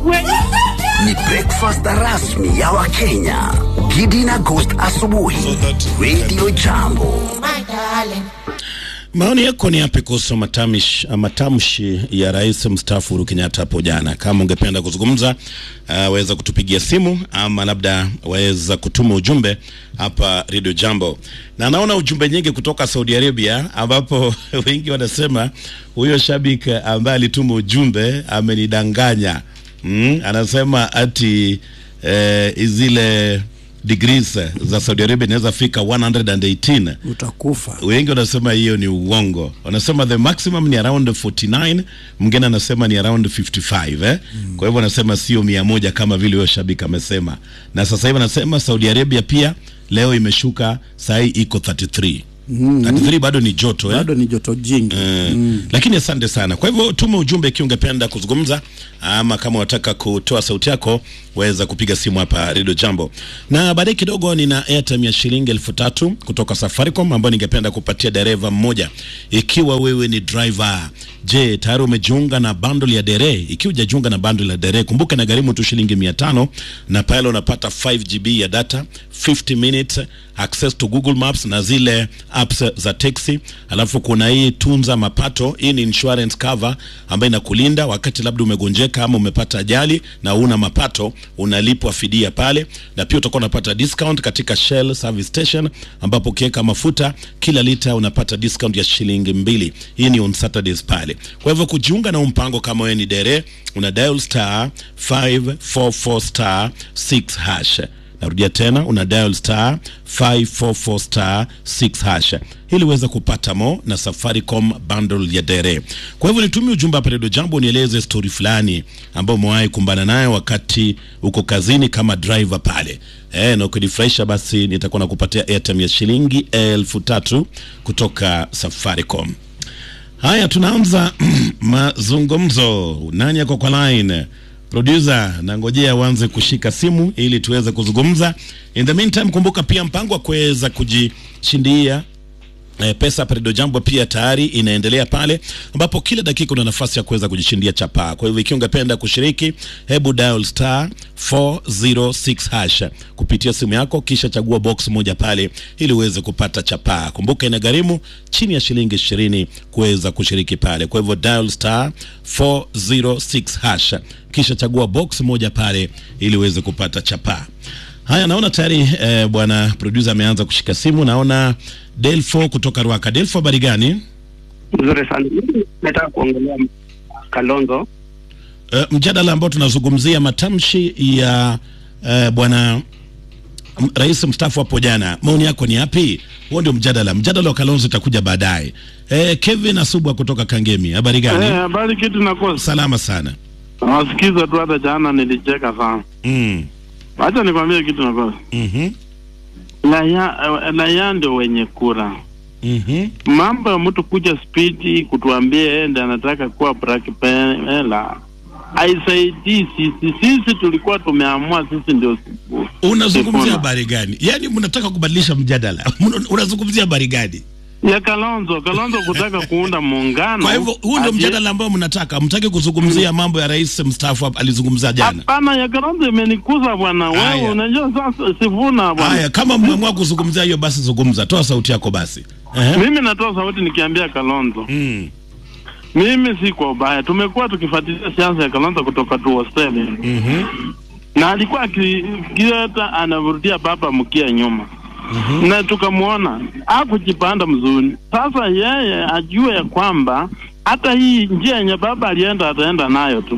Ni breakfast rasmi ya Wakenya. Gidi na Ghost asubuhi. Radio Jambo. Maoni yako ni yapi kuhusu matamish, matamshi ya rais mstaafu Uhuru Kenyatta hapo jana? Kama ungependa kuzungumza, uh, waweza kutupigia simu ama labda waweza kutuma ujumbe hapa Radio Jambo. Na naona ujumbe nyingi kutoka Saudi Arabia, ambapo wengi wanasema huyo shabiki ambaye alituma ujumbe amenidanganya. Mm, anasema ati eh, zile degrees za Saudi Arabia inaweza fika 118 utakufa. wengi wanasema hiyo ni uongo. Wanasema the maximum ni around 49, mwingine anasema ni around 55 eh? Mm. Kwa hivyo wanasema sio mia moja kama vile huyo shabiki amesema, na sasa hivi anasema Saudi Arabia pia leo imeshuka, saa hii iko 33 mm. 33 bado ni joto eh? Bado ni joto jingi. Eh, lakini asante sana. Kwa hivyo tuma ujumbe ikiwa ungependa kuzungumza, ama kama unataka kutoa sauti yako waweza kupiga simu hapa Radio Jambo, na baadaye kidogo nina airtime ya shilingi elfu tatu kutoka Safaricom ambayo ningependa kupatia dereva mmoja. Ikiwa wewe ni driver, je, tayari umejiunga na bundle ya dere? Ikiwa hujajiunga na bundle ya dere, kumbuka na gharimu tu shilingi mia tano na pale unapata 5 GB ya data 50 minutes access to Google Maps na zile apps za taxi. Alafu kuna hii tunza mapato, hii ni insurance cover ambayo inakulinda wakati labda umegonjeka ama umepata ajali na una mapato, unalipwa fidia pale, na pia utakuwa unapata discount katika Shell service station, ambapo ukiweka mafuta kila lita unapata discount ya shilingi mbili. Hii ni on Saturdays pale. Kwa hivyo kujiunga na mpango kama wewe ni dere, una dial star 544 star 6 hash Narudia tena una dial star 544 star 6 hash ili uweze kupata mo na Safaricom bundle ya dere. Kwa hivyo nitumie ujumbe hapa Radio Jambo, nieleze story fulani ambayo umewahi kumbana nayo wakati uko kazini kama driver pale eh, na ukijifurahisha, basi nitakuwa nakupatia airtime ya shilingi elfu tatu kutoka Safaricom. Haya, tunaanza mazungumzo. Nani yako kwa line? Producer, nangojea uanze kushika simu ili tuweze kuzungumza. In the meantime, kumbuka pia mpango wa kuweza kujishindia E, pesa Peredo Jambo pia tayari inaendelea pale, ambapo kila dakika una nafasi ya kuweza kujishindia chapaa. Kwa hivyo ikiwa ungependa kushiriki, hebu dial star 406 hash kupitia simu yako, kisha chagua box moja pale ili uweze kupata chapaa. Kumbuka ina gharimu chini ya shilingi 20 kuweza kushiriki pale. Kwa hivyo dial star 406 hash kisha chagua box moja pale ili uweze kupata chapaa. Haya, naona tayari eh, bwana producer ameanza kushika simu. Naona Delfo kutoka Rwaka. Delfo, habari gani? Nzuri sana. Mimi Nataka kuongelea Kalonzo. Eh, mjadala ambao tunazungumzia matamshi ya eh, bwana m- rais mstaafu hapo jana, maoni yako ni yapi? Huo ndio mjadala. Mjadala wa Kalonzo itakuja baadaye. Eh, Kevin Asubwa kutoka Kangemi, habari gani? Eh, habari kitu nakosa. Salama sana. Nawasikiza tu hata jana nilicheka sana. Mm. Acha nikwambie kitu nakosa. Mhm. Raia eh, raia ndio wenye kura. Mhm. Mambo ya mtu kuja spidi kutuambia yeye ndiye anataka kuwa black pela haisaidii sisi. Sisi tulikuwa tumeamua sisi ndio Unazungumzia Sifuna. habari gani? Yaani mnataka kubadilisha mjadala. Mna- Unazungumzia habari gani? ya Kalonzo. Kalonzo kutaka kuunda muungano. Kwa hivyo huu ndio ati- mjadala ambao mnataka, mtaki kuzungumzia mambo ya rais mstaafu hapa alizungumza jana. Hapana, ya Kalonzo imenikuza bwana. Haya. Wewe unajua sasa Sifuna bwana. Haya, kama mmeamua kuzungumzia hiyo, basi zungumza, toa sauti yako basi. Ehe. Mimi natoa sauti nikiambia Kalonzo, Mm. mimi si kwa ubaya. Tumekuwa tukifuatilia siasa ya Kalonzo kutoka tu Australia, Mhm. na alikuwa akileta anavurutia baba mkia nyuma na tukamwona hakujipanda mzuri. Sasa yeye ajue ya kwamba hata hii njia yenye baba alienda ataenda nayo tu.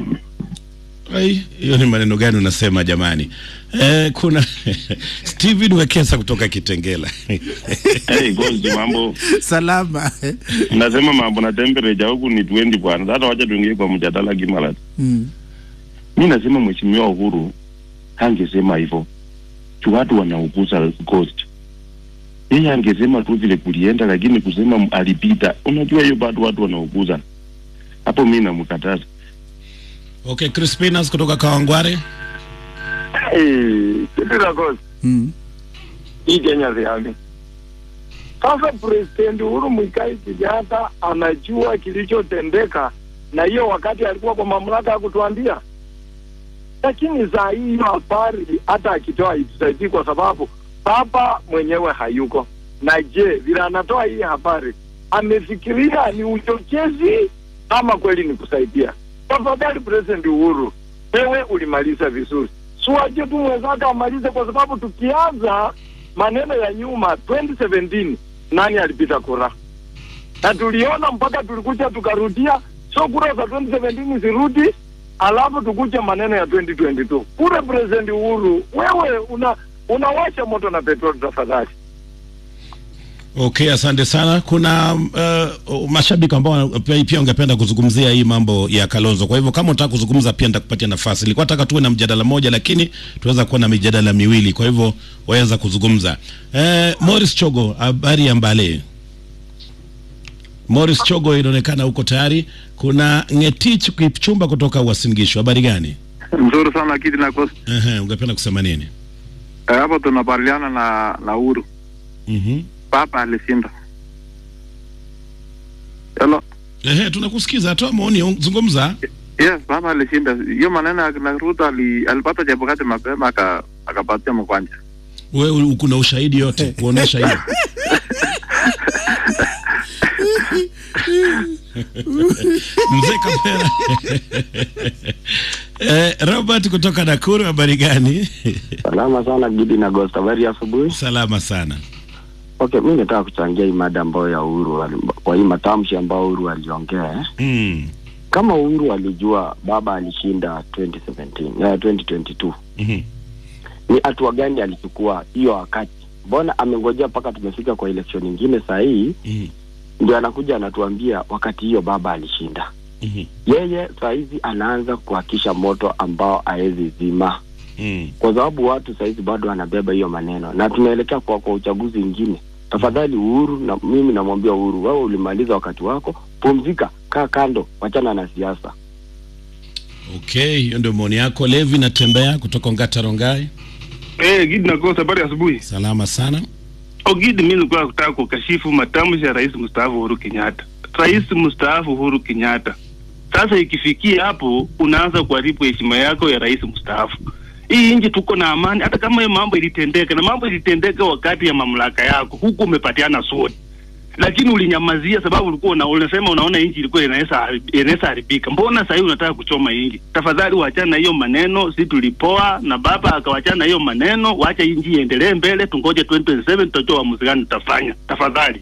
Ai, hiyo ni maneno gani unasema jamani? Eh, kuna Steven Wekesa kutoka Kitengela. Hey, Gold, mambo Salama. nasema mambo na temperature huku ni 20 bwana. Sasa wacha tuingie kwa mjadala Kimala. Mm. Mi nasema mheshimiwa Uhuru hangesema hivyo tu, watu wanauguza coast. Yeye angesema tu vile kulienda, lakini kusema m- alipita, unajua hiyo bado watu wanauguza hapo. Mi namkataza Okay, Crispinas kutoka Kawangware. kitu la kosa Mm. hii Kenya ziage. Sasa President Uhuru Muigai Kenyatta anajua kilichotendeka, na hiyo wakati alikuwa kwa mamlaka ya kutuambia lakini saa hii hiyo habari hata akitoa itusaidii kwa sababu baba mwenyewe hayuko. Na je, vile anatoa hii habari amefikiria ni uchochezi ama kweli ni kusaidia? Tafadhali President Uhuru, wewe ulimaliza vizuri, suache tu mwenzako amalize, kwa sababu tukianza maneno ya nyuma 2017 nani alipita kura na tuliona mpaka tulikuja tukarudia, so kura za 2017 zirudi, alafu tukuja maneno ya 2022 kura. President Uhuru, wewe una unawasha moto na petroli, tafadhali. Okay, asante sana. Kuna uh, mashabiki ambao pia, pia ungependa kuzungumzia hii mambo ya Kalonzo. Kwa hivyo kama unataka kuzungumza pia nitakupatia nafasi. Nilikuwa nataka tuwe na mjadala moja, lakini tunaweza kuwa na mijadala miwili, kwa hivyo waweza kuzungumza. Eh, Morris Chogo, habari ya Mbale. Morris Chogo, inaonekana uko tayari. Kuna Ngetich Kipchumba kutoka Uasin Gishu, habari gani? Mzuri sana Kidi na Costa. Ehe, ungependa kusema nini? Eh, hapo tunabaliana na na Uhuru. Mhm. Papa alishinda. Hello. Ehe, tunakusikiza, toa maoni, zungumza. Yes, Papa alishinda. Hiyo maneno ya na Ruto ali, alipata Chebukati mapema aka akapatia Mkwanja. Wewe uko na ushahidi yote kuonesha hiyo? Mzee Kapera. eh, Robert kutoka Nakuru, habari gani? Salama sana Gidi na Gosta, habari ya asubuhi. Salama sana. Okay, mi nataka kuchangia hii mada ambayo ya Uhuru ali- kwa hii matamshi ambayo Uhuru aliongea eh. Mm. Kama Uhuru alijua baba alishinda 2017 eh, 2022 Mhm. ni hatua gani alichukua hiyo wakati? Mbona amengojea mpaka tumefika kwa election nyingine saa hii Mhm. ndio anakuja anatuambia wakati hiyo baba alishinda. Mhm. Yeye saa hizi anaanza kuhakisha moto ambao haezi zima Mm. kwa sababu watu sahizi bado wanabeba hiyo maneno na tunaelekea kwa, kwa uchaguzi ingine. Tafadhali Uhuru, na mimi namwambia Uhuru, wewe ulimaliza wakati wako, pumzika, kaa kando, wachana na siasa. Okay, hiyo ndio maoni yako. Levi natembea kutoka Ongata Rongai. Eh, Gidi na Kosa, habari ya asubuhi. Salama sana. Ogidi, mimi nilikuwa kutaka kukashifu matamshi ya rais mstaafu Uhuru Kenyatta. Rais mstaafu Uhuru Kenyatta, sasa ikifikia hapo unaanza kuharibu heshima yako ya rais mstaafu. Hii nchi tuko na amani, hata kama hiyo mambo ilitendeka na mambo ilitendeka wakati ya mamlaka yako, huku umepatiana sote, lakini ulinyamazia sababu ulikuwa una, unasema unaona nchi ilikuwa inaweza harib- inaweza haribika. Mbona sasa hivi unataka kuchoma nchi? Tafadhali wachana na hiyo maneno, si tulipoa na baba akawachana na hiyo maneno, wacha hii nchi iendelee mbele, tungoje 2027 tutajua uamuzi gani tutafanya. Tafadhali.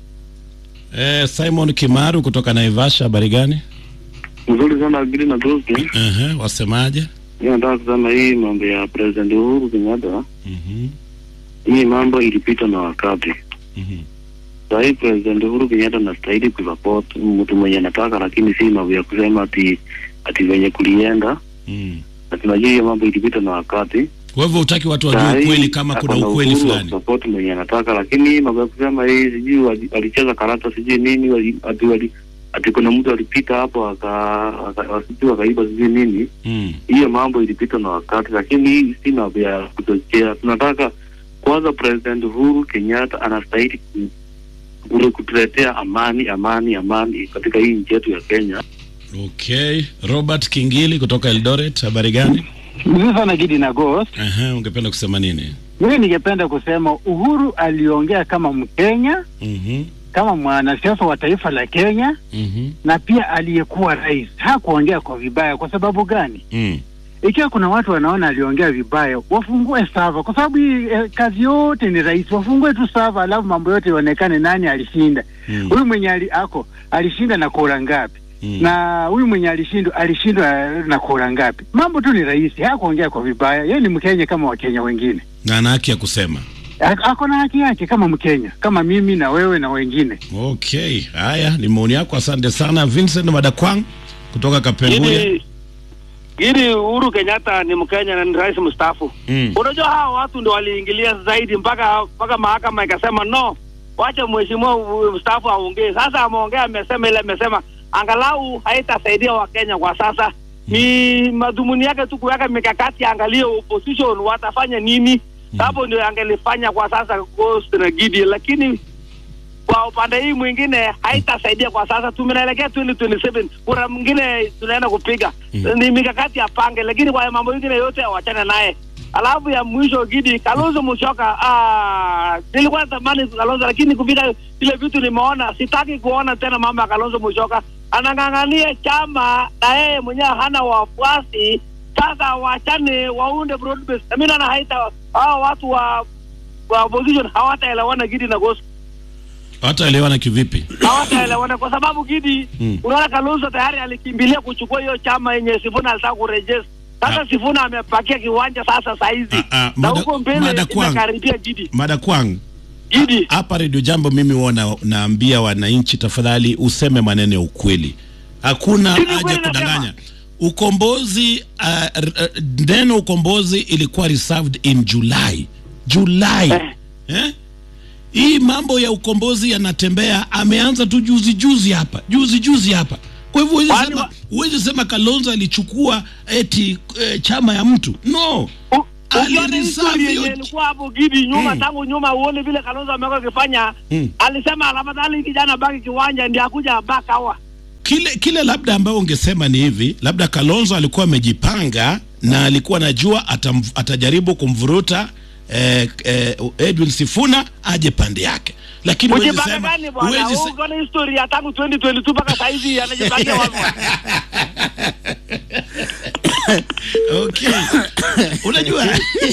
Eh, Simon Kimaru kutoka Naivasha, habari gani? Mzuri sana Gidi na Gosta. Ehe, wasemaje? Mimi nataka kusema hii mambo ya President Uhuru Kenyatta, Mhm. hii mambo ilipita na wakati. Mhm. Saa hii President Uhuru Kenyatta anastahili kusupport mtu mwenye anataka, lakini si mambo ya kusema ati ati venye kulienda, Mm. na tunajua hiyo mambo ilipita na wakati. Kwa hivyo hutaki watu Saa wajue hii ukweli kama kuna ako na ukweli uhuru wa fulani. kusupport mwenye anataka, lakini hii mambo ya kusema hii sijui wali- alicheza karata sijui nini wali- ati wali ati kuna mtu alipita hapo aka aka- sijui akaiba sijui nini Mm. hiyo mambo ilipita na wakati, lakini hii si mambo ya kuchochea. Tunataka kwanza, President Uhuru Kenyatta anastahili ku- kule kutuletea amani, amani, amani katika hii nchi yetu ya Kenya. Okay, Robert Kingili kutoka Eldoret, habari gani? Mzuri sana Gidi na Ghost. Ehe, ungependa kusema nini? Mimi ningependa kusema Uhuru aliongea kama Mkenya, Mhm. kama mwanasiasa wa taifa la Kenya Mhm. na pia aliyekuwa rais. Hakuongea kwa vibaya. Kwa sababu gani? Mm. Ikiwa kuna watu wanaona aliongea vibaya, wafungue sava, kwa sababu hii eh, kazi yote ni rais. Wafungue tu sava, alafu mambo yote ionekane nani alishinda. Mm. Huyu mwenye ali, ako alishinda na kura ngapi? Mm. na huyu mwenye alishindwa alishindwa na kura ngapi? Mambo tu ni rahisi, hakuongea kwa vibaya. Yeye ni Mkenya kama Wakenya wengine, Na ana haki ya kusema. A- ako na haki yake kama Mkenya, kama mimi na wewe na wengine. Okay, haya ni maoni yako, asante sana. Vincent Madakwang kutoka Kapenguria. Ili ili Uhuru Kenyatta ni Mkenya na ni rais mstaafu. Mm. Unajua hawa watu ndio waliingilia zaidi mpaka mpaka mahakama ikasema no, wacha mheshimiwa uh, mstaafu aongee. Sasa ameongea, amesema ile amesema angalau haitasaidia Wakenya kwa sasa. Ni madhumuni yake tu kuweka mikakati, angalie opposition watafanya nini. Hapo ndio angelifanya kwa sasa Ghost na Gidi, lakini kwa upande hii mwingine haitasaidia kwa sasa. Tumenaelekea 2027 kura mwingine tunaenda kupiga ni mikakati ya pange, lakini kwa mambo mengine yote wachane naye. Alafu ya mwisho Gidi Kalonzo Musyoka, ah, nilikuwa natamani Kalonzo, lakini kupita vile vitu nimeona, sitaki kuona tena mambo ya Kalonzo Musyoka anang'ang'ania chama na yeye mwenyewe hana wafuasi. Sasa wachane waunde broad base. Na mimi naona haita hao watu wa wa opposition hawataelewana Gidi na Ghost hataelewana kivipi hawataelewana kwa sababu Gidi Mm. unaona Kalonzo tayari alikimbilia kuchukua hiyo chama yenye Sifuna alitaka kurejesha. Sasa Sifuna amepakia kiwanja sasa saizi na mada- huko mbele mada kwangu. imekaribia Gidi. mada kwangu hapa redio jambo mimi wana, naambia wananchi tafadhali useme maneno ya ukweli hakuna haja kudanganya ukombozi uh, r- r- neno ukombozi ilikuwa reserved in july july eh? hii mambo ya ukombozi yanatembea ameanza tu juzi juzi hapa juzi juzi hapa kwa hivyo huwezi sema, huwezi sema kalonzo alichukua eti eh, chama ya mtu no Ukiona history yenye ilikuwa hapo Gidi nyuma tangu nyuma uone vile Kalonzo amekuwa akifanya Mm. alisema afadhali kijana baki kiwanja ndiye akuja back hour. kile kile labda ambao ungesema ni hivi labda kalonzo alikuwa amejipanga na alikuwa anajua atam, atajaribu kumvuruta eh, eh, edwin sifuna aje pande yake lakini huwezi Kujipanga sema gani bwana? huwezi se- Ukiona history ya tangu 2022 mpaka saa hizi anajipangia wapi? okay. unajua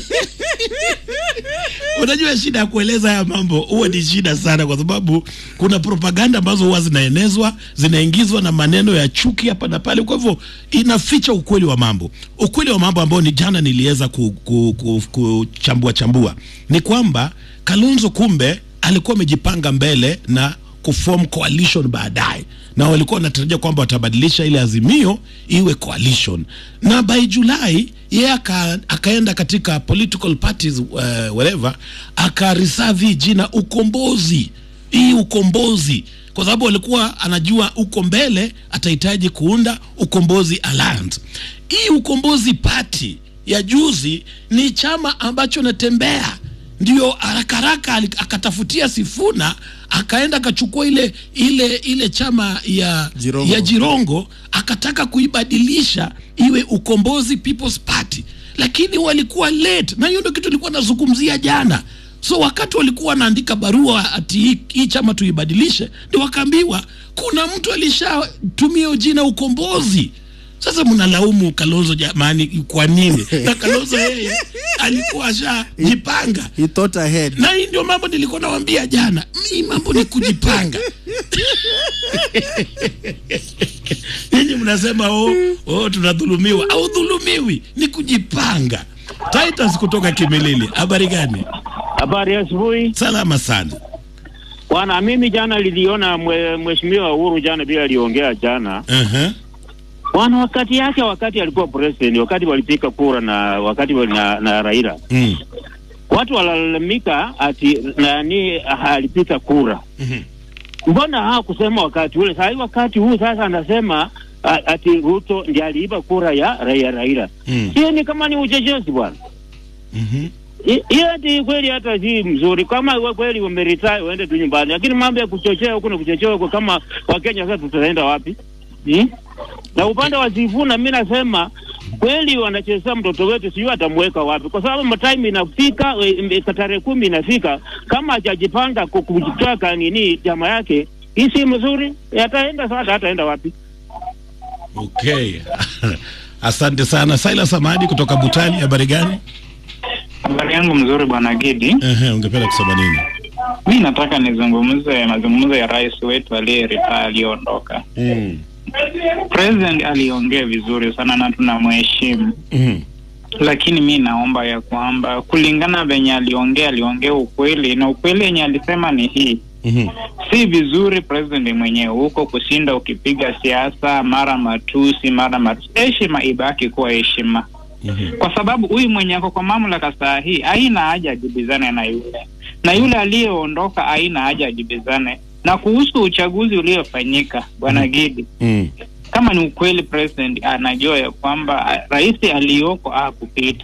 unajua shida ya kueleza haya mambo huwa ni shida sana kwa sababu kuna propaganda ambazo huwa zinaenezwa zinaingizwa na maneno ya chuki hapa na pale kwa hivyo inaficha ukweli wa mambo ukweli wa mambo ambao ni jana niliweza kuchambua ku, ku, kuchambua chambua ni kwamba kalonzo kumbe alikuwa amejipanga mbele na kuform coalition baadaye na walikuwa wanatarajia kwamba watabadilisha ile azimio iwe coalition na by julai yeye aka, akaenda katika political parties uh, whatever akareserve hii jina ukombozi hii ukombozi kwa sababu alikuwa anajua uko mbele atahitaji kuunda ukombozi alliance hii ukombozi party ya juzi ni chama ambacho natembea ndio haraka haraka ali- akatafutia Sifuna akaenda akachukua ile ile ile chama ya Jirongo. ya Jirongo akataka kuibadilisha iwe Ukombozi People's Party, lakini walikuwa late, na hiyo ndio kitu nilikuwa nazungumzia jana. So wakati walikuwa wanaandika barua ati hii, hii chama tuibadilishe, ndio wakaambiwa kuna mtu alishatumia hiyo jina Ukombozi. Sasa mnalaumu Kalonzo jamani, kwa nini? Na Kalonzo yeye alikuwa ashajipanga. He thought ahead. Na hii ndio mambo nilikuwa nawaambia jana, hii mambo ni kujipanga. Ninyi mnasema oh, oh, tunadhulumiwa au dhulumiwi, ni kujipanga. Titus kutoka Kimilili, habari gani? Habari ya asubuhi. Salama sana. Bwana, mimi jana niliona mwe- mheshimiwa Uhuru jana bila aliongea jana. Uh-huh. Bwana, wakati yake, wakati alikuwa president, wakati walipiga kura na wakati wali na, na Raila Mm. watu walalamika ati nani alipiga kura. Mhm. Mbona hakusema wakati ule? Sasa wakati huu sasa anasema a- ati Ruto ndiye aliiba kura ya Raila Raila. Mm. Hiyo ni kama ni uchochezi bwana. Mhm. I- hiyo ati kweli hata si mzuri. Kama we kweli umeretire uende tu nyumbani, lakini mambo ya kuchochea huku na kuchochea huku, kama Wakenya sasa tutaenda wapi hmm? Na upande wa Sifuna mi nasema kweli wanachezea mtoto wetu, sijui atamweka wapi, kwa sababu time inafika, e, e, tarehe kumi inafika, kama hajajipanga ku- kujitaka nini chama yake, hii si mzuri, ataenda sasa, ataenda wapi? Okay. Asante sana Silas Amadi kutoka Butali, habari gani? Habari yangu mzuri bwana Gidi. Ehe, ungependa kusema nini? Mi nataka nizungumze mazungumzo ya rais wetu aliyeritaya aliyoondoka. Mm. President aliongea vizuri sana na tunamheshimu, Mm. lakini mi naomba ya kwamba kulingana venye aliongea, aliongea ukweli na ukweli yenye alisema ni hii Mhm. si vizuri president mwenyewe huko kushinda ukipiga siasa mara matusi mara matusi. Heshima ibaki kuwa heshima, kwa sababu huyu mwenye ako kwa mamlaka saa hii haina haja ajibizane na yule na yule aliyeondoka haina haja ajibizane. Na kuhusu uchaguzi uliofanyika, bwana Gidi, Mm. kama ni ukweli president anajua ya kwamba ah, rais aliyoko hakupita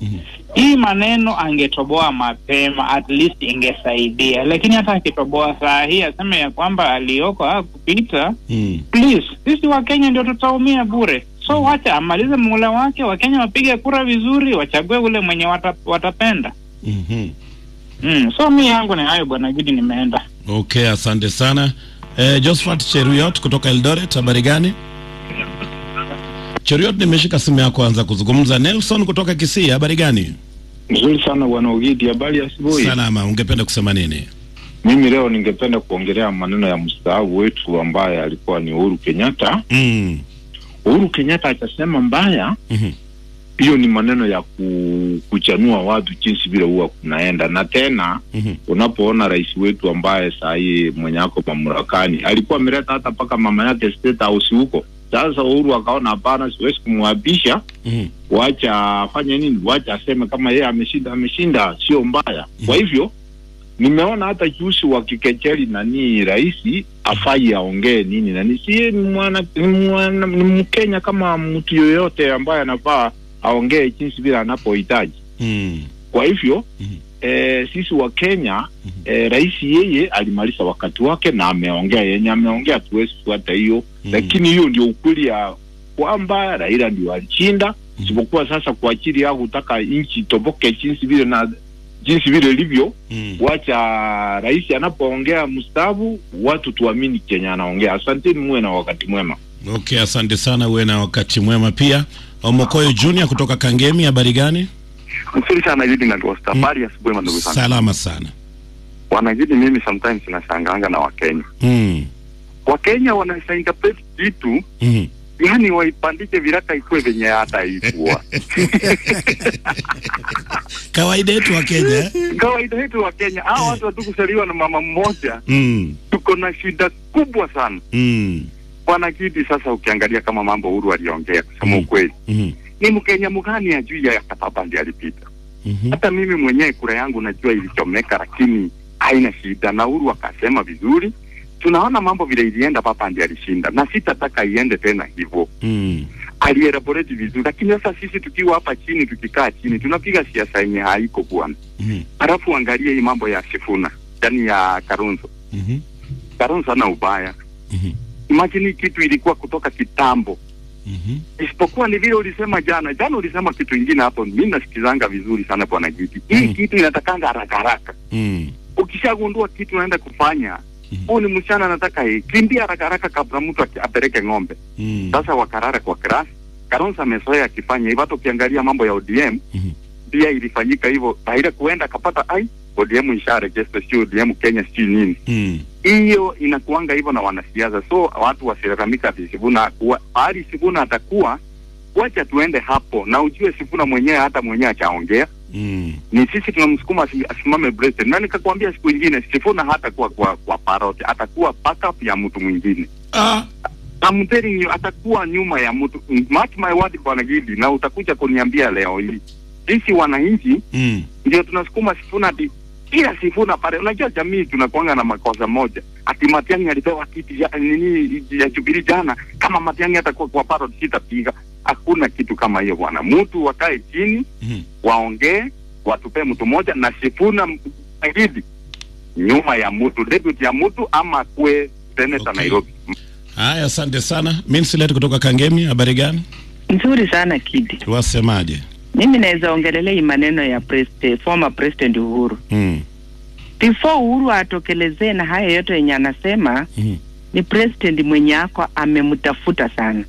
hii maneno angetoboa mapema at least ingesaidia lakini hata akitoboa saa hii aseme ya kwamba aliyoko hakupita Mm. please sisi wakenya ndio tutaumia bure so wacha amalize muhula wake wakenya wapige kura vizuri wachague ule mwenye wata, watapenda Mhm. mm. so mi yangu ni hayo bwana gidi nimeenda Okay, asante sana. Eh, Josephat Cheruiyot kutoka Eldoret, habari gani? Cheruiyot, nimeshika simu yako, anza kuzungumza. Nelson kutoka Kisii, habari gani? Nzuri sana bwana Ugidi, habari ya asubuhi. Salama, ungependa kusema nini? Mimi leo ningependa kuongelea maneno ya mstaafu wetu ambaye alikuwa ni Uhuru Kenyatta. Mm. Uhuru Kenyatta akasema mbaya hiyo ni maneno ya ku, kuchanua watu jinsi vile huwa kunaenda, na tena unapoona rais wetu ambaye saa hii mwenye ako mamlakani alikuwa ameleta hata mpaka mama yake state house huko. Sasa Uhuru akaona hapana, siwezi kumwapisha wacha afanye nini, wacha aseme kama yeye ameshinda, ameshinda, sio mbaya. Kwa hivyo nimeona hata juzi wakikecheli nani rais afai aongee nini nani, si yeye ni mwana ni mwana ni Mkenya kama mtu yoyote ambaye anafaa aongee jinsi vile anapohitaji. Mm. Kwa hivyo eh, sisi wa Kenya eh, rais yeye alimaliza wakati wake na ameongea yenye ameongea, tuwezi fuata hiyo lakini hiyo ndio ukweli ya kwamba Raila ndio alishinda, isipokuwa sasa kwa ajili ya kutaka nchi itoboke jinsi vile na jinsi vile ilivyo wacha rais anapoongea mstaafu, watu tuamini Kenya anaongea. Asanteni, muwe na wakati mwema. Okay, asante sana, uwe na wakati mwema pia. Omokoyo Junior kutoka Kangemi, habari gani? Mzuri sana Gidi na Ghost. Habari asubuhi mandugu sana. Salama sana. Wanagidi, mimi sometimes nashangaanga na Wakenya. Mm. Wakenya wanasaingapeti kitu Mm. yani waipandike viraka ikuwe venye hata ikuwa Kawaida yetu wa Kenya. eh? kawaida yetu wa Kenya. Hao watu hatukusaliwa na mama mmoja, Mm. tuko na shida kubwa sana Mm. bwana Gidi. Sasa ukiangalia kama mambo Uhuru aliongea, kusema ukweli, Mhm. ni Mkenya mgani ajui ya Kataba ndiye alipita? Hata mimi mwenyewe kura yangu najua ilichomeka, lakini haina shida, na Uhuru akasema vizuri. Tunaona mambo vile ilienda, papa ndiye alishinda, na sitataka iende tena hivyo. Mm. alielaborate vizuri, lakini sasa sisi tukiwa hapa chini, tukikaa chini, tunapiga siasa yenye haiko bwana. Halafu angalia hii mambo ya Sifuna ndani ya Kalonzo. Mhm. Kalonzo ana ubaya. Imagine hii kitu ilikuwa kutoka kitambo. Isipokuwa ni vile ulisema jana, jana ulisema kitu ingine hapo, mimi nasikizanga vizuri sana bwana Giti. Hii kitu inatakanga haraka haraka. Mm. Ukishagundua kitu unaenda kufanya, huu ni msichana anataka hii, kimbia haraka haraka kabla mtu aki- apeleke ng'ombe. Mm. Sasa wakarara kwa class. Kalonzo amezoea akifanya hivyo. Hata ukiangalia mambo ya ODM pia ilifanyika hivyo, Raila kuenda akapata ai ODM isha register, sio ODM Kenya, sio nini Mm. hiyo inakuanga hivyo na wanasiasa, so watu wasilalamika ati Sifuna akuwa hali Sifuna atakuwa, wacha tuende hapo, na ujue Sifuna mwenyewe hata mwenyewe achaongea Mm. ni sisi tunamsukuma asi- asimame president, na nikakwambia siku ingine Sifuna hatakuwa kwa, kwa parot, atakuwa backup ya mtu mwingine. Ah. I'm telling you, atakuwa nyuma ya mtu. Mark my word, bwana Gidi, na utakuja kuniambia leo hii, sisi wananchi Mm. ndio tunasukuma Sifuna ati kila Sifuna pale. Unajua jamii tunakuanga na makosa moja, ati Matiang'i alipewa kiti ya nini ya Jubilee jana, kama Matiang'i atakuwa kwa parot sitapiga. Hakuna kitu kama hiyo bwana, mtu wakae chini waongee, watupee mtu mmoja na Sifuna Gidi nyuma ya mtu, deputy ya mtu ama kwe senator Nairobi. Haya, asante sana. Minsilet kutoka Kangemi, habari gani? Nzuri sana Kidi. Wasemaje? Mimi naweza ongelelea hii maneno ya president, former president Uhuru. Mm. Before Uhuru atokelezee na haya yote yenye anasema Mhm. ni president mwenye ako amemtafuta sana,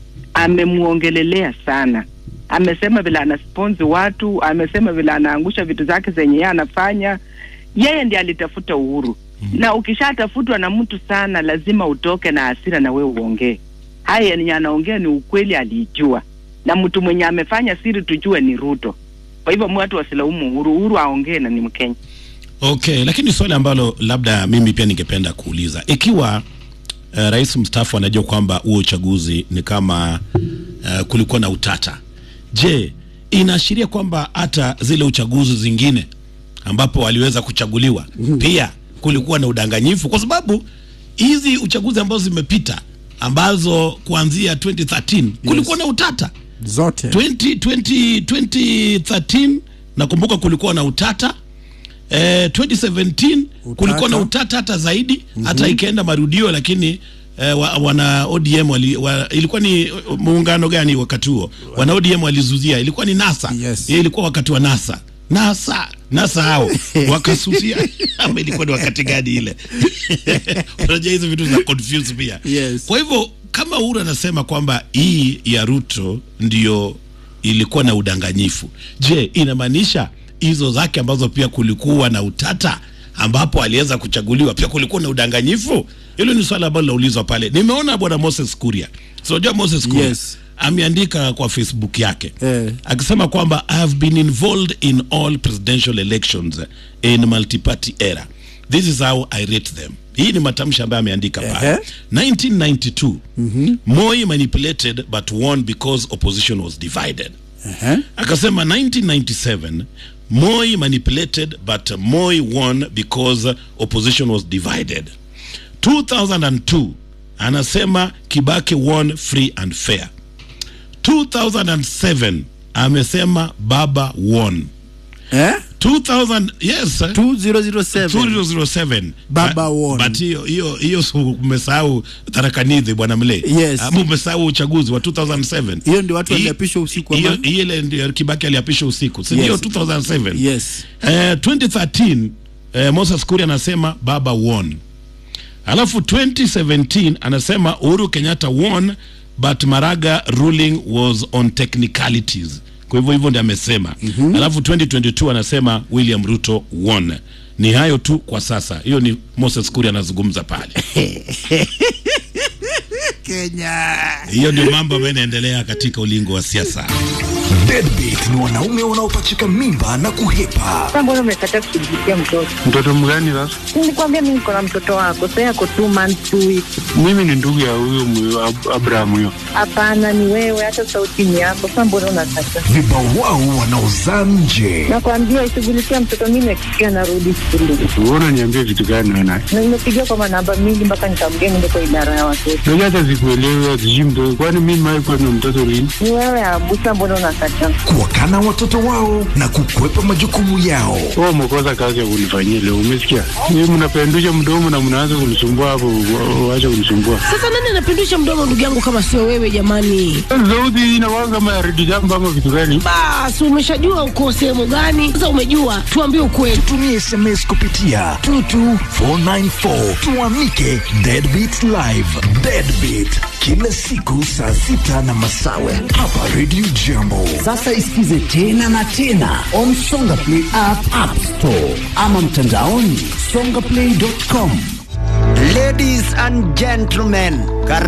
amemuongelelea sana, amesema vile anasponsi watu, amesema vile anaangusha vitu zake zenye yeye anafanya. Yeye ndiye alitafuta Uhuru na ukishatafutwa na mtu sana, lazima utoke na hasira na wewe uongee. Haya yenye anaongea ni ukweli, aliijua na mtu mwenye amefanya siri tujue ni Ruto. Kwa hivyo watu wasilaumu Uhuru, Uhuru aongee na ni Mkenya. Okay, lakini swali ambalo labda mimi pia ningependa kuuliza, ikiwa uh, rais mstaafu anajua kwamba huo uchaguzi ni kama uh, kulikuwa na utata, je, inaashiria kwamba hata zile uchaguzi zingine ambapo waliweza kuchaguliwa pia kulikuwa na udanganyifu? Kwa sababu hizi uchaguzi ambazo zimepita ambazo kuanzia 2013 kulikuwa na utata zote 20, 20, 2013 nakumbuka kulikuwa na utata eh, 2017 kulikuwa na utata hata zaidi mm-hmm. hata ikaenda marudio lakini eh, wa, wana ODM wali, wa, ilikuwa ni uh, muungano gani wakati huo wana ODM walizuzia ilikuwa ni NASA yes. ilikuwa wakati wa NASA NASA NASA hao wakasusia ama ilikuwa ni wakati gani ile unajua hizo vitu za confuse pia yes. kwa hivyo kama Uhuru anasema kwamba hii ya Ruto ndio ilikuwa na udanganyifu, je, inamaanisha hizo zake ambazo pia kulikuwa na utata ambapo aliweza kuchaguliwa pia kulikuwa na udanganyifu? Hilo ni swala ambalo linaulizwa pale. Nimeona bwana Moses Kuria, so unajua Moses Kuria Yes. ameandika kwa Facebook yake eh. akisema kwamba I have been involved in all presidential elections in multi-party era. This is how I rate them. Hii ni matamshi ambayo ameandika pale. 1992 Moi manipulated but won because opposition was divided. Akasema 1997 Moi manipulated but Moi won because opposition was divided. 2002 anasema Kibaki won free and fair. 2007 amesema Baba won. Eh? 2000 yes 2007 2007 Baba won. but hiyo hiyo hiyo si umesahau tarakanidhi bwana mle Yes. ama umesahau uchaguzi wa 2007 hiyo ndio watu Hii- waliapishwa usiku hiyo ama? ile ndio Kibaki aliapishwa usiku si Yes. ndio 2007 yes Eh, 2013 eh, Moses Kuria anasema baba won. Alafu 2017 anasema Uhuru Kenyatta won but Maraga ruling was on technicalities. Kwa hivyo hivyo ndio amesema. Mm-hmm. Alafu 2022 anasema William Ruto won. Ni hayo tu kwa sasa. Hiyo ni Moses Kuria anazungumza pale. Kenya Hiyo ndio mambo ambayo yanaendelea katika ulingo wa siasa. Deadbeat ni wanaume wanaopachika mimba na kuhepa. Sasa mbona umekataa kushughulikia mtoto? Mtoto mgani sasa? Nilikwambia mimi niko na mtoto wako, sasa yako two months two weeks. Mimi ni ndugu ya huyo mwe- Ab- Abraham huyo. Hapana, ni wewe, hata sauti ni yako. Sasa mbona unakataa? Vibawao wanaozaa nje. Nakwambia ishughulikia mtoto, mimi nakikia narudi shule Wewe unaniambia vitu gani wewe naye? na nimepigia kwa manamba mingi mpaka nikamgea niende kwa idara ya watoto. Unajua hata sikuelewi sijui mtoto. Kwani mimi nimewahi kuwa na mtoto lini? Ni wewe Abusa, mbona unakataa? Kuwakana watoto wao na kukwepa majukumu yao. Wewe umekosa kazi ya kunifanyia leo, umesikia? Mimi mnapendusha mdomo na mnaanza kunisumbua hapo, wa- waache kunisumbua. Sasa nani anapindusha mdomo ndugu yangu kama sio wewe jamani? Sauti inakuwa kama ya redio jambo ama vitu gani? Basi umeshajua uko sehemu gani? Sasa umejua, tuambie ukweli. Tumie SMS kupitia 22494 tuamike Deadbeat Live. Deadbeat kila siku saa sita na masawe hapa Radio Jambo. Sasa isikize tena na tena on Songa Play app, app store ama mtandaoni songaplay.com. Ladies and gentlemen,